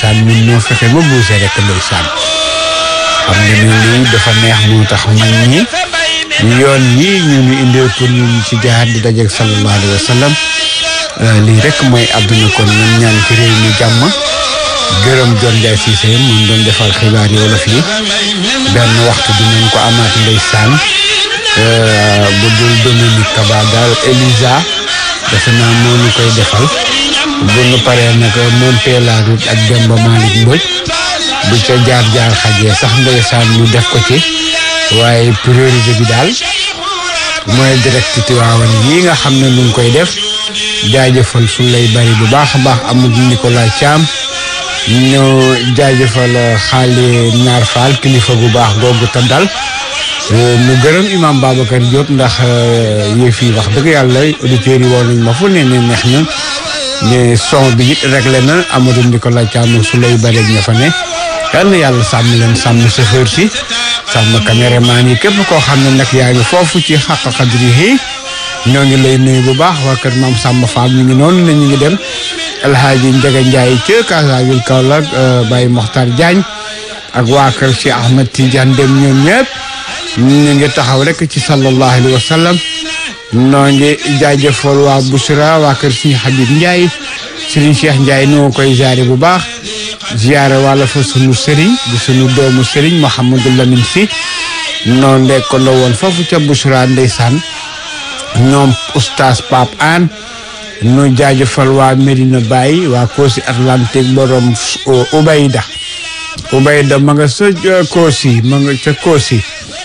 ndeysaan ñun ñoo fexe ba buuse rek ndeysaan xam nga ne lii dafa neex moo tax mag ñi yoon yi ñu ñu indee pour ñu ci jaar di dajeeg sallallahu alayhi wa sallam lii rek mooy àdduna kon ñun ñaan ci réew mi jàmm gërëm John Ndiaye Cissé mun doon defal xibaar yi wolof yi benn waxtu dinañ ko amaat ndeysaan bu dul Dominique Kaba daal Elisa defe naa moo ñu koy defal bu ñu paree nag monté la route ak Demba Malick Mbodj bu ca jaar jaar xajee sax ndeysaan ñu def ko ci waaye priorité bi daal mooy direct Tiwaawan yi nga xam ne ñu ngi koy def jaajëfal su lay bari bu baax a baax Amadou Nicolas Thiam ñu jaajëfal xaali naar faal kilifa gu baax googu te dal mu gërëm imam Babacar Diop ndax yëf yi wax dëgg yàlla auditeurs yi woon nañ ma fu ne ne neex na ne son bi it réglé na Amadou Nicolas Thiam su lay bari ña fa ne yal na yàlla sàmm leen sàmm chauffeur si sàmm caméraman yi képp koo xam ne nag yaa ngi foofu ci xàq xadri yi ñoo ngi lay nuyu bu baax waa kër maam Samba Fall ñu ngi noonu ne ñu ngi dem El Hadji Ndiaga Ndiaye ca Casaville Kaolack Baye Mokhtar Diagne ak waa kër Cheikh Ahmed Tidiane dem ñoom ñëpp ñu ngi taxaw rek ci sallallahu alayhi wa sallam noo ngi jaajëfal waa Bouchra waa kër Serigne Habib Ndiaye Serigne Cheikh Ndiaye noo koy jaare bu baax ziyaare wàlla fa sunu Serigne di sunu doomu Serigne Mouhamadou Lamine Sy noo ndekk ko la woon foofu ca Bouchra ndeysaan ñoom oustaz Pape Anne nu jaajëfal waa Medina Baye waa Koosi Atlantique borom Ubayda Ubayda ma nga sa Koosi ma nga ca Koosi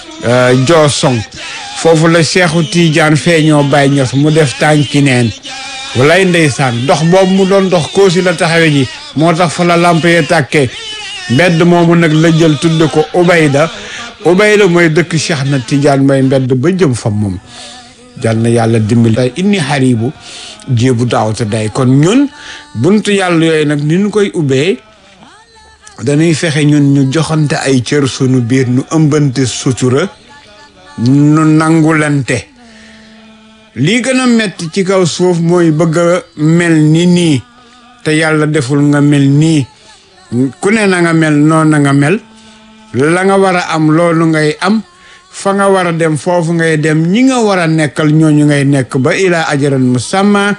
Joosong foofu la Seexu Tiijaan feeñoo Baye Ñas mu def tànki neen walay ndeysaan dox boobu mu doon dox Koosi la taxawe ji moo tax fa la lamp yee tàkkee mbedd moomu nag la jël tudd ko Ubayda Ubayda mooy dëkk Cheikh na Tiijaan mooy mbedd ba jëm fa moom jal na yàlla dimbali day inni xaribu jéebu daawata day kon ñun buntu yàlla yooyu nag ni ñu koy ubbee dañuy fexe ñun ñu joxante ay cër sunu biir nu ëmbante sutura nu nangulante lii gën a metti ci kaw suuf mooy bëgg a mel ni nii te yàlla deful nga mel nii ku ne na nga mel noonu na nga mel la nga war a am loolu ngay am fa nga war a dem foofu ngay dem ñi nga war a nekkal ñooñu ngay nekk ba ilaa ajaran musamma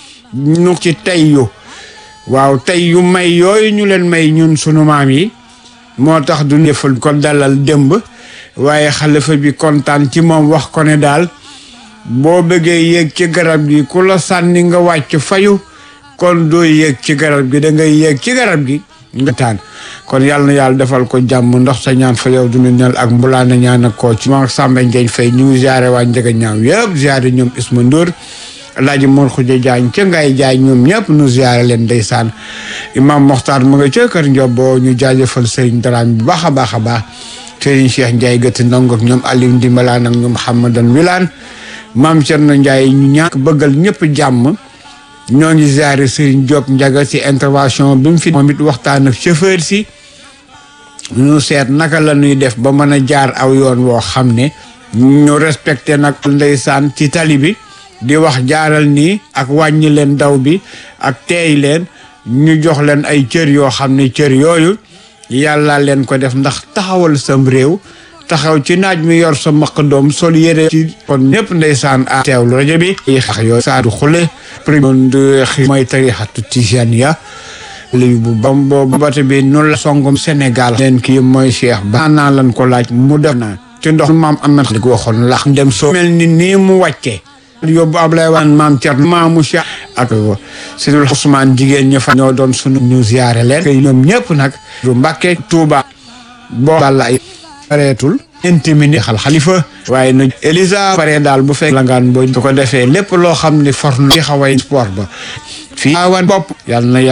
ñu ci tey yu waaw tey yu may yooyu ñu leen may ñun sunu maam yi moo tax du defal ko dalal démb waaye xalifa bi kontaan ci moom wax ko ne daal boo bëggee yéeg ci garab gi ku la sànni nga wàcc fayu kon doo yéeg ci garab gi da ngay yéeg ci garab gi nga taan kon yàlla na yàlla defal ko jàmm ndox sa ñaan fa yow dunu nel ak mbulaana ñaan ak koo ci moom Samba Ndiagne Faye ñu ngi ziare waa Njëga ñaaw yëpp ziare ñoom Isma Ndour Alaaji Mor Xuja Jaañ ca ngay jaay ñoom ñëpp nu ziare leen ndeysaan Imam Moxtaar mu nga ca kër Njobo ñu jaajëfal Serigne Daraam bu baax a baax a baax Serigne Cheikh Ndiaye gëtt ndongo ak ñoom Aliou Ndimbalaan ak ñoom Mouhamadan Wilane Maam Cerno Ndiaye ñu ñàkk bëggal ñëpp jàmm ñoo ngi ziare Serigne Diop Ndiaga ci intervention bi mu fi moom it waxtaan ak chauffeur si ñu seet naka la ñuy def ba mën a jaar aw yoon woo xam ne ñu respecté nag ndeysaan ci tali bi di wax jaaral nii ak wàññi leen daw bi ak teey leen ñu jox leen ay cër yoo xam ne cër yooyu yàlla leen ko def ndax taxawal sam réew taxaw ci naaj mi yor sa maq doom sol yére ci kon ñëpp ndeysaan a teewlu rajo bi xax yooyu saadu xule premier mooy tarixatu tijaniya li bu bam boobu bate bi noonu la songom Sénégal leen kii mooy Cheikh ba naa lan ko laaj mu def na ci ndox maam amat li ko waxoon lax dem soo mel ni nii mu wàccee yóbbu Ablaye waan maam Thierno maamu Cheikh ak Sidul Ousmane jigéen ña fa ñoo doon sunu ñu ziyaare leen ñoom ñëpp nag du Mbàkke Tuuba boo balla ay pareetul intimini xal xalifa waaye na Elisa pare daal bu fekk langaan boo su ko defee lépp loo xam ne for na ci xaway sport ba fii awan bopp yàlla na